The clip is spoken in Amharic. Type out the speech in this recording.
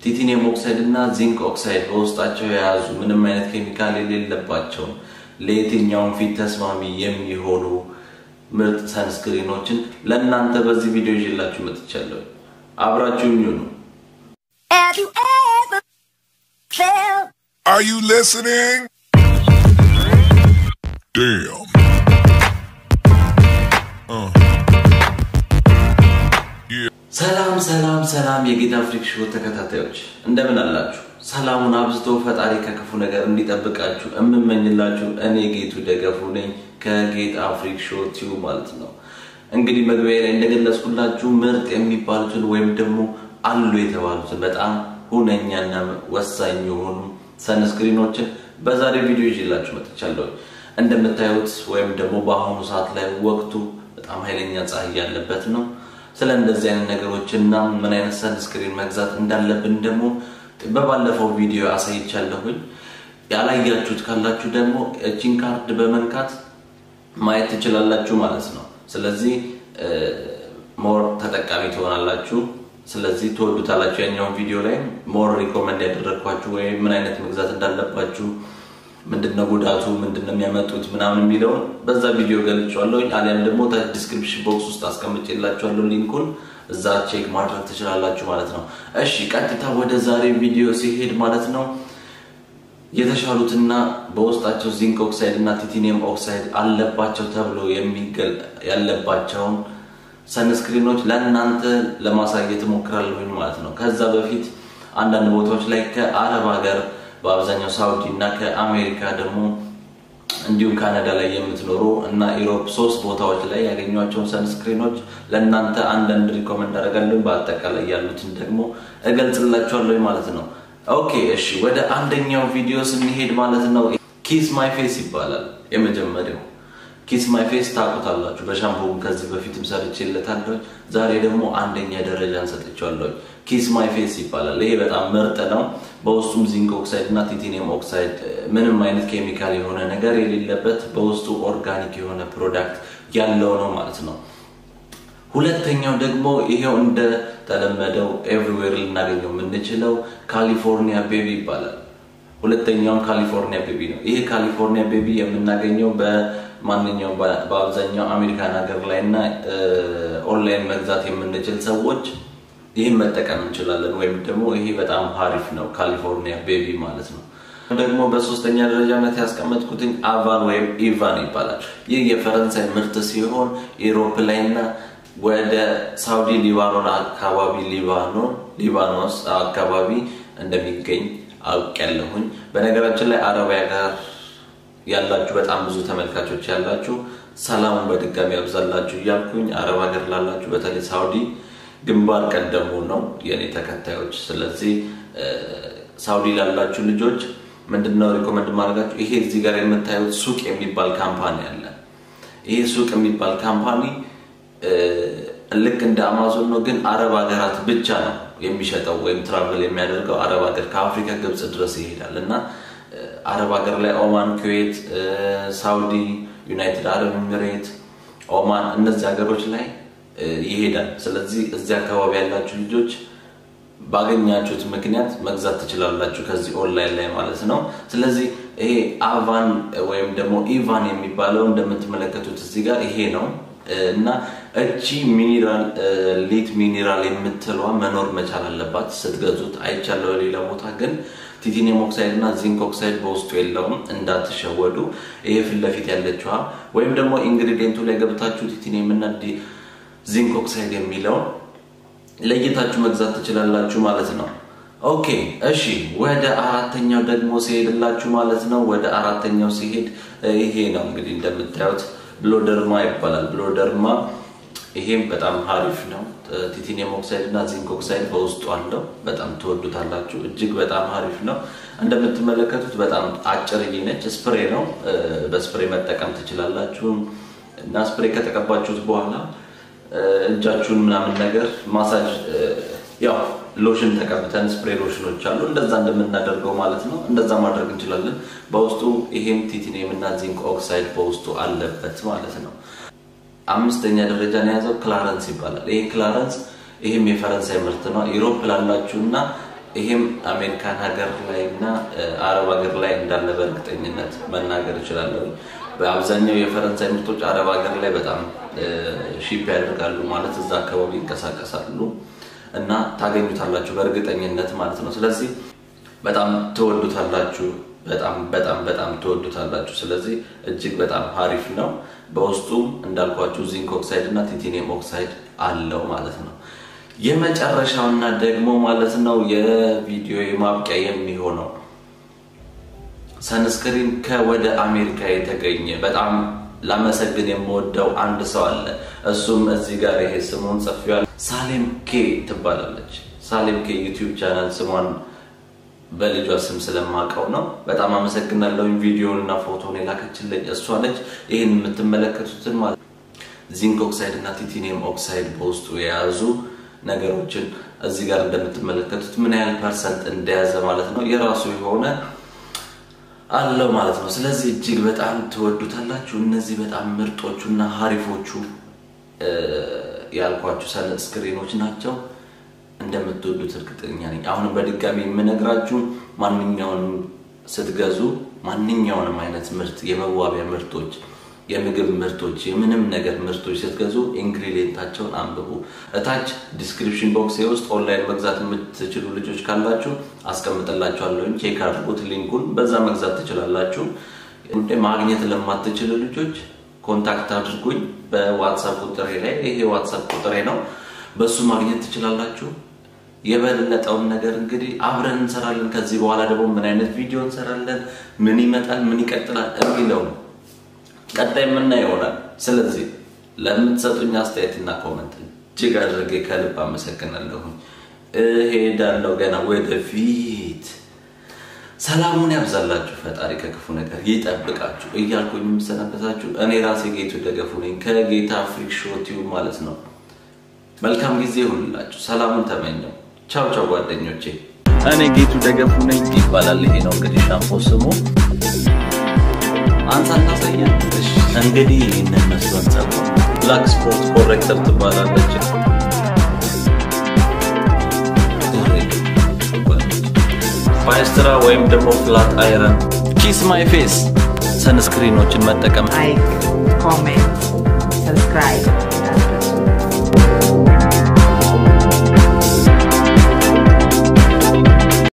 ቲቲኒየም ኦክሳይድ እና ዚንክ ኦክሳይድ በውስጣቸው የያዙ ምንም አይነት ኬሚካል የሌለባቸው ለየትኛውም ፊት ተስማሚ የሚሆኑ ምርጥ ሰንስክሪኖችን ለእናንተ በዚህ ቪዲዮ ይዤላችሁ መጥቻለሁ። አብራችሁ ይሁኑ። Have you ever felt Are you listening? Damn. Uh. Yeah. ሰላም ሰላም ሰላም የጌታ ፍሪክ ሾው ተከታታዮች እንደምን አላችሁ? ሰላሙን አብዝቶ ፈጣሪ ከክፉ ነገር እንዲጠብቃችሁ የምመኝላችሁ እኔ ጌቱ ደገፉ ነኝ ከጌታ ፍሪክ ሾው ቲዩ ማለት ነው። እንግዲህ መግቢያ ላይ እንደገለጽኩላችሁ ምርጥ የሚባሉትን ወይም ደግሞ አሉ የተባሉትን በጣም ሁነኛና ወሳኝ የሆኑ ሰንስክሪኖችን በዛሬ ቪዲዮ ይዤላችሁ መጥቻለሁ። እንደምታዩት ወይም ደግሞ በአሁኑ ሰዓት ላይ ወቅቱ በጣም ኃይለኛ ፀሐይ ያለበት ነው። ስለ እንደዚህ አይነት ነገሮችና ምን አይነት ሰንስክሪን መግዛት እንዳለብን ደግሞ በባለፈው ቪዲዮ አሳይቻለሁኝ። ያላያችሁት ካላችሁ ደግሞ እቺን ካርድ በመንካት ማየት ትችላላችሁ ማለት ነው። ስለዚህ ሞር ተጠቃሚ ትሆናላችሁ። ስለዚህ ትወዱታላችሁ። ያኛውን ቪዲዮ ላይ ሞር ሪኮመንድ ያደረግኳችሁ ወይም ምን አይነት መግዛት እንዳለባችሁ ምንድነው ጉዳቱ ምንድነው የሚያመጡት ምናምን የሚለውን በዛ ቪዲዮ ገልጫለሁ። አሊያም ደግሞ ታች ዲስክሪፕሽን ቦክስ ውስጥ አስቀምጬላችኋለሁ ሊንኩን እዛ ቼክ ማድረግ ትችላላችሁ ማለት ነው። እሺ ቀጥታ ወደ ዛሬ ቪዲዮ ሲሄድ ማለት ነው የተሻሉትና በውስጣቸው ዚንክ ኦክሳይድ እና ቲቲኒየም ኦክሳይድ አለባቸው ተብሎ የሚገል ያለባቸውን ሰንስክሪኖች ለእናንተ ለማሳየት እሞክራለሁኝ ማለት ነው። ከዛ በፊት አንዳንድ ቦታዎች ላይ ከአረብ ሀገር በአብዛኛው ሳውዲ እና ከአሜሪካ ደግሞ እንዲሁም ካናዳ ላይ የምትኖሩ እና ኢሮፕ ሶስት ቦታዎች ላይ ያገኟቸውን ሰንስክሪኖች ለእናንተ አንዳንድ ሪኮመንድ አደርጋለሁ። በአጠቃላይ ያሉትን ደግሞ እገልጽላችኋለሁ ማለት ነው። ኦኬ እሺ፣ ወደ አንደኛው ቪዲዮ ስንሄድ ማለት ነው ኪስ ማይ ፌስ ይባላል የመጀመሪያው ኪስ ማይ ፌስ ታውቁታላችሁ። በሻምፖም ከዚህ በፊትም ሰርቼለታለሁ። ዛሬ ደግሞ አንደኛ ደረጃን ሰጥቼዋለሁ። ኪስ ማይ ፌስ ይባላል። ይሄ በጣም ምርጥ ነው። በውስጡም ዚንክ ኦክሳይድ እና ቲቲኒየም ኦክሳይድ ምንም አይነት ኬሚካል የሆነ ነገር የሌለበት በውስጡ ኦርጋኒክ የሆነ ፕሮዳክት ያለው ነው ማለት ነው። ሁለተኛው ደግሞ ይሄው እንደተለመደው ኤቭሪዌር ልናገኘው የምንችለው ካሊፎርኒያ ቤቢ ይባላል። ሁለተኛውም ካሊፎርኒያ ቤቢ ነው። ይሄ ካሊፎርኒያ ቤቢ የምናገኘው በማንኛውም በአብዛኛው አሜሪካን ሀገር ላይ እና ኦንላይን መግዛት የምንችል ሰዎች ይህን መጠቀም እንችላለን። ወይም ደግሞ ይሄ በጣም ሀሪፍ ነው ካሊፎርኒያ ቤቢ ማለት ነው። ደግሞ በሶስተኛ ደረጃነት ያስቀመጥኩትኝ አቫን ወይም ኢቫን ይባላል። ይህ የፈረንሳይ ምርት ሲሆን ኢሮፕ ላይ እና ወደ ሳውዲ ሊባኖን አካባቢ ሊባኖን ሊባኖስ አካባቢ እንደሚገኝ አውቄያለሁኝ። በነገራችን ላይ አረቢያ ጋር ያላችሁ በጣም ብዙ ተመልካቾች ያላችሁ ሰላሙን በድጋሚ ያብዛላችሁ እያልኩኝ አረብ ሀገር ላላችሁ በተለይ ሳውዲ ግንባር ቀደሙ ነው የእኔ ተከታዮች። ስለዚህ ሳውዲ ላላችሁ ልጆች ምንድነው ሪኮመንድ ማድረጋችሁ? ይሄ እዚህ ጋር የምታዩት ሱቅ የሚባል ካምፓኒ አለ። ይሄ ሱቅ የሚባል ካምፓኒ ልክ እንደ አማዞን ነው፣ ግን አረብ ሀገራት ብቻ ነው የሚሸጠው ወይም ትራቨል የሚያደርገው አረብ ሀገር ከአፍሪካ ግብፅ ድረስ ይሄዳል እና አረብ ሀገር ላይ ኦማን፣ ኩዌት፣ ሳውዲ፣ ዩናይትድ አረብ ኤሚሬት፣ ኦማን እነዚህ ሀገሮች ላይ ይሄዳል። ስለዚህ እዚህ አካባቢ ያላችሁ ልጆች ባገኛችሁት ምክንያት መግዛት ትችላላችሁ ከዚህ ኦንላይን ላይ ማለት ነው። ስለዚህ ይሄ አቫን ወይም ደግሞ ኢቫን የሚባለው እንደምትመለከቱት እዚህ ጋር ይሄ ነው እና እቺ ሚኒራል ሊት ሚኒራል የምትለዋ መኖር መቻል አለባት ስትገዙት። አይቻለው ሌላ ቦታ ግን ቲቲኒየም ኦክሳይድ እና ዚንክ ኦክሳይድ በውስጡ የለውም፣ እንዳትሸወዱ። ይሄ ፊት ለፊት ያለችዋ ወይም ደግሞ ኢንግሪዲየንቱ ላይ ገብታችሁ ቲቲኒየም እና ዚንክ ኦክሳይድ የሚለውን ለይታችሁ መግዛት ትችላላችሁ ማለት ነው። ኦኬ እሺ፣ ወደ አራተኛው ደግሞ ሲሄድላችሁ ማለት ነው። ወደ አራተኛው ሲሄድ ይሄ ነው እንግዲህ እንደምታዩት ብሎደርማ ይባላል። ብሎደርማ ይሄም በጣም ሀሪፍ ነው። ቲቲኒየም ኦክሳይድ እና ዚንክ ኦክሳይድ በውስጡ አለው። በጣም ትወዱታላችሁ። እጅግ በጣም ሀሪፍ ነው። እንደምትመለከቱት በጣም አጭርዬ ነች። ስፕሬ ነው። በስፕሬ መጠቀም ትችላላችሁ እና ስፕሬ ከተቀባችሁት በኋላ እጃችሁን ምናምን ነገር ማሳጅ ያው ሎሽን ተቀብተን ስፕሬ ሎሽኖች አሉ እንደዛ እንደምናደርገው ማለት ነው። እንደዛ ማድረግ እንችላለን። በውስጡ ይሄም ቲቲኒየም እና ዚንክ ኦክሳይድ በውስጡ አለበት ማለት ነው። አምስተኛ ደረጃን የያዘው ክላረንስ ይባላል። ይሄ ክላረንስ ይህም የፈረንሳይ ምርት ነው። ኢሮፕ ላላችሁ እና ይሄም አሜሪካን ሀገር ላይ እና አረብ ሀገር ላይ እንዳለ በእርግጠኝነት መናገር እችላለሁ። በአብዛኛው የፈረንሳይ ምርቶች አረብ ሀገር ላይ በጣም ሺፕ ያደርጋሉ ማለት እዛ አካባቢ ይንቀሳቀሳሉ እና ታገኙታላችሁ በእርግጠኝነት ማለት ነው። ስለዚህ በጣም ትወዱታላችሁ። በጣም በጣም በጣም ትወዱታላችሁ። ስለዚህ እጅግ በጣም አሪፍ ነው። በውስጡም እንዳልኳችሁ ዚንክ ኦክሳይድ እና ቲቴኒየም ኦክሳይድ አለው ማለት ነው። የመጨረሻውና ደግሞ ማለት ነው የቪዲዮ ማብቂያ የሚሆነው ሰንስክሪን ከወደ አሜሪካ የተገኘ በጣም ላመሰግን የምወደው አንድ ሰው አለ። እሱም እዚህ ጋር ይሄ ስሙን ጽፌዋል። ሳሌም ኬ ትባላለች። ሳሌም ኬ ዩቲዩብ ቻናል ስሟን በልጇ ስም ስለማውቀው ነው። በጣም አመሰግናለሁ። ቪዲዮን እና ፎቶን የላከችልኝ እሷ ነች። ይህን የምትመለከቱትን ማለት ዚንክ ኦክሳይድ እና ቲቴኒየም ኦክሳይድ በውስጡ የያዙ ነገሮችን እዚህ ጋር እንደምትመለከቱት ምን ያህል ፐርሰንት እንደያዘ ማለት ነው የራሱ የሆነ አለው ማለት ነው። ስለዚህ እጅግ በጣም ትወዱታላችሁ። እነዚህ በጣም ምርጦቹ እና ሀሪፎቹ ያልኳችሁ ሰን ስክሪኖች ናቸው። እንደምትወዱት እርግጠኛ ነኝ። አሁንም በድጋሚ የምነግራችሁ ማንኛውንም ስትገዙ ማንኛውንም አይነት ምርት የመዋቢያ ምርቶች፣ የምግብ ምርቶች፣ የምንም ነገር ምርቶች ስትገዙ ኢንግሪዲየንታቸውን አንብቡ። እታች ዲስክሪፕሽን ቦክስ ውስጥ ኦንላይን መግዛት የምትችሉ ልጆች ካላችሁ አስቀምጥላችኋለሁ። ቼክ አድርጉት ሊንኩን፣ በዛ መግዛት ትችላላችሁ። ማግኘት ለማትችሉ ልጆች ኮንታክት አድርጉኝ በዋትሳፕ ቁጥሬ ላይ። ይሄ ዋትሳፕ ቁጥሬ ነው። በሱ ማግኘት ትችላላችሁ። የበለጠውን ነገር እንግዲህ አብረን እንሰራለን። ከዚህ በኋላ ደግሞ ምን አይነት ቪዲዮ እንሰራለን፣ ምን ይመጣል፣ ምን ይቀጥላል የሚለው ቀጣይ የምናየው ይሆናል። ስለዚህ ለምትሰጡኝ አስተያየትና ኮመንት እጅግ አድርጌ ከልብ አመሰግናለሁኝ። እሄዳለሁ ገና ወደፊት። ሰላሙን ያብዛላችሁ ፈጣሪ ከክፉ ነገር ይጠብቃችሁ እያልኩኝ የምሰናበታችሁ እኔ ራሴ ጌቱ ደገፉ ነኝ ከጌታ ፍሪክ ሾው ቲዩብ ማለት ነው። መልካም ጊዜ ይሁንላችሁ። ሰላሙን ተመኘው። ቻው ቻው ጓደኞቼ። እኔ ጌቱ ደገፉ ነኝ ይባላል። ይሄ ነው እንግዲህ ሻምፖ ስሙ። አንሳ እናሳየን። እሺ እንግዲህ ይህንን መስሎን ጸጉር ብላክ ስፖርት ኮሬክተር ትባላለች። ፋይስትራ ወይም ደግሞ ፍላት አይረን ኪስ ማይ ፌስ ሰንስክሪኖችን መጠቀም like, comment, subscribe.